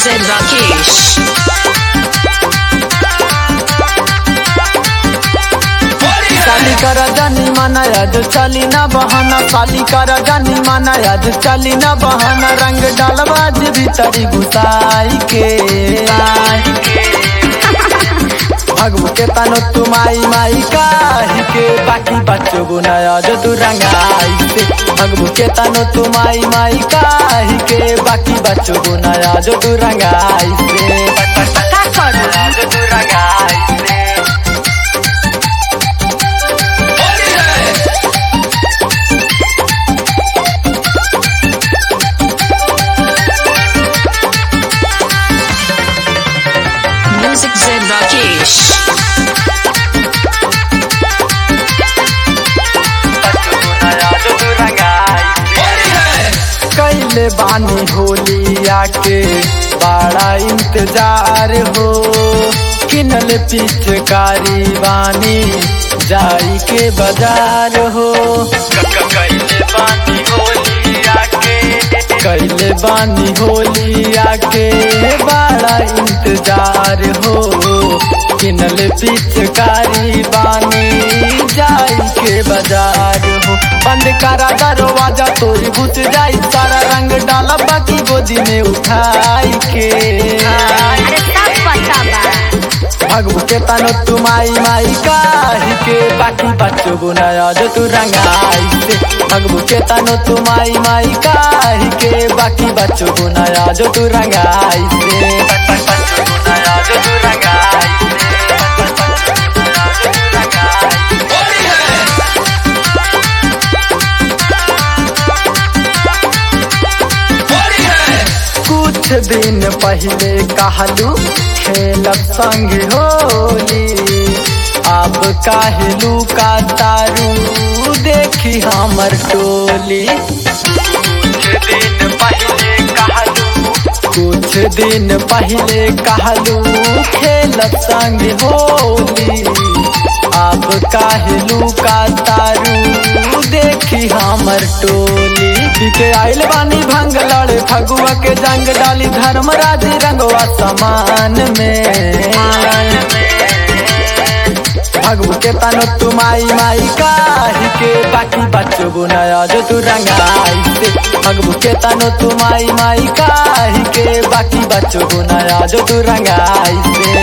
said Rakesh. काली कर जानी माना याद चली ना बहाना काली कर जानी माना याद चली ना बहाना रंग डालबाज भीतरी घुसाई के भगवू के तनो तू माई माई काहे के बाकी बच्चों गुना याद तू रंगाई से भगवू के तनो तू माई माई काहे के बाकी बच्चों गुना याद तू रंगाई से याद तू रंगाई से Music said Rakesh. कैले बानी होलिया के बड़ा इंतजार हो किनल पिचकारी बानी जाई के बाजार हो कैले बानी होलिया के कैले बानी होलिया के बड़ा इंतजार हो किनल पिचकारी बानी जाई के बाजार हो बंद करा दरवाजा तोरी घुस जाई सारा रंग डाला बाकी गोदी में उठाई के अरे सब पता बा भगवू के तनो तू माई माई काहे के बाकी बच्चों गुना याद तू रंगाई से भगवू के तनो तू माई माई काहे के बाकी बच्चों गुना याद तू रंगाई से बच्चों गुना याद तू रंगाई कुछ दिन पहले कहलू खेलब संग होली अब कहलू का तारू देखी हमर टोली कुछ दिन पहले कहलू कुछ दिन पहले कहलू खेलब संग होली अब कहलू का तारू देखी हमर टोली के आइल बानी भंग लड़े फगुआ के जंग डाली धर्मराज रंगवा समान में भगवू के तनो तू माई माई काहे के बाकी बच्चों गुना जो तू रंगाई से भगवू के तनो तू माई माई काहे के बाकी बच्चों गुना जो तू रंगाई से